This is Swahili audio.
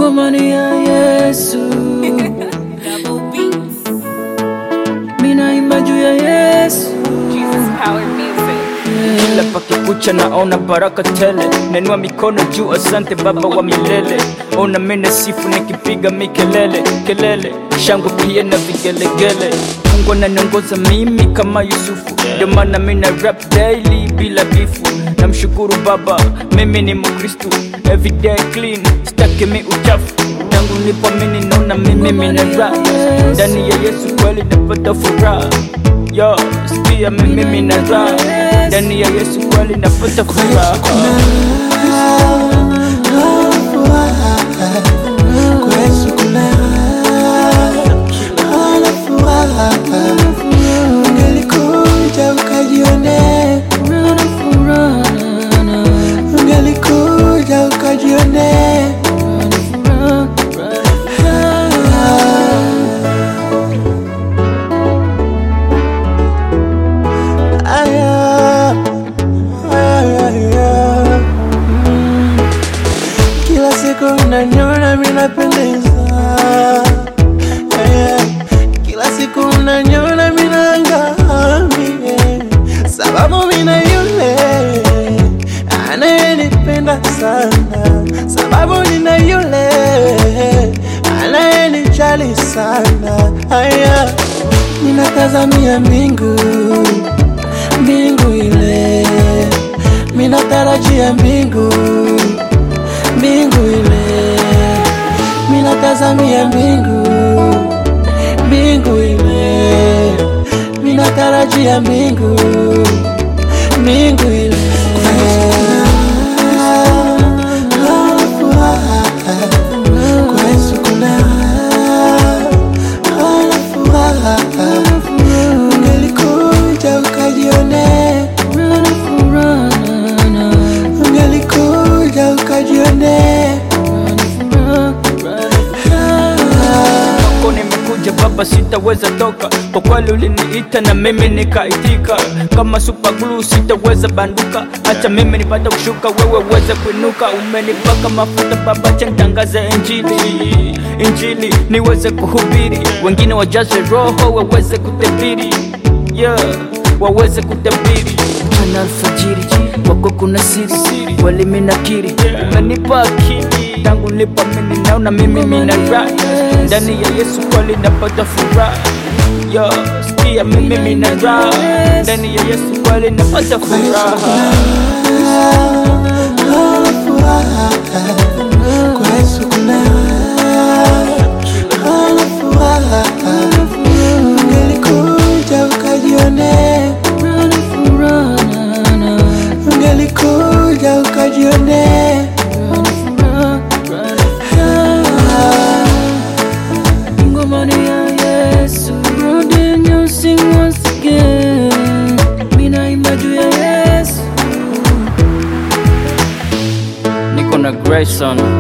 Ngoma ni ya Yesu, Double beats. mina imba juu ya Yesu. Jesus powered music. kila pakikucha naona baraka tele nenua mikono juu asante baba wa milele ona mene sifu nikipiga mikelele kelele shangwe pia na vigelegele mungu ananiongoza mimi kama yusufu ndio maana mina rap daily bila bifu namshukuru baba mimi ni mkristu everyday clean staki mi uchafu tangu nilipoamini naona mimi mina rap ndani ya yesu kweli napata furaha yo sikia mimi mina rap ndani ya yesu kweli napata furaha Ungelikuja ukajione, Furaha na furaha na na, ungelikuja ukajione. furaha, furaha. Aya, aya, aya. Mm. Kila siku unaniona mimi napendeza, Aya. kila siku unaniona mimi naangamia, sababu mimi na yule anayenipenda sana, sababu nina yule anayenijali sana. Aya, ninatazamia mbingu mbingu ile, minatarajia mbingu mbingu ile, minatazamia mbingu mbingu ile, minatarajia mbingu mbingu ile. Kwa Yesu kuna furaha. Ungelikuja ukajione, Furaha na furaha na na, ungelikuja ukajione. furaha, furaha. kwako nimekuja baba sitaweza toka kwa kweli uliniita na mimi nikaitika kama super glue sitaweza banduka hata mimi nipata kushuka wewe uweze kuinuka umenipaka mafuta baba cha nitangaze injili injili niweze kuhubiri wengine wajaze roho waweze kutabiri yeah, waweze kutabiri mchana alfajiri wako kuna siri kweli minakiri umenipa akili tangu nilipamini naona mimi mina raha ndani ya Yesu kweli napata furaha yo sikia mimi mina raha ndani ya Yesu kweli napata furaha Kwa Yesu kuna furaha. Ungelikuja ukajione, Furaha na furaha na na, ungelikuja ukajione. furaha, furaha. Ngoma ni ya Yesu, rudi and you sing once again. Mina imba juu ya Yesu. niko na Grayson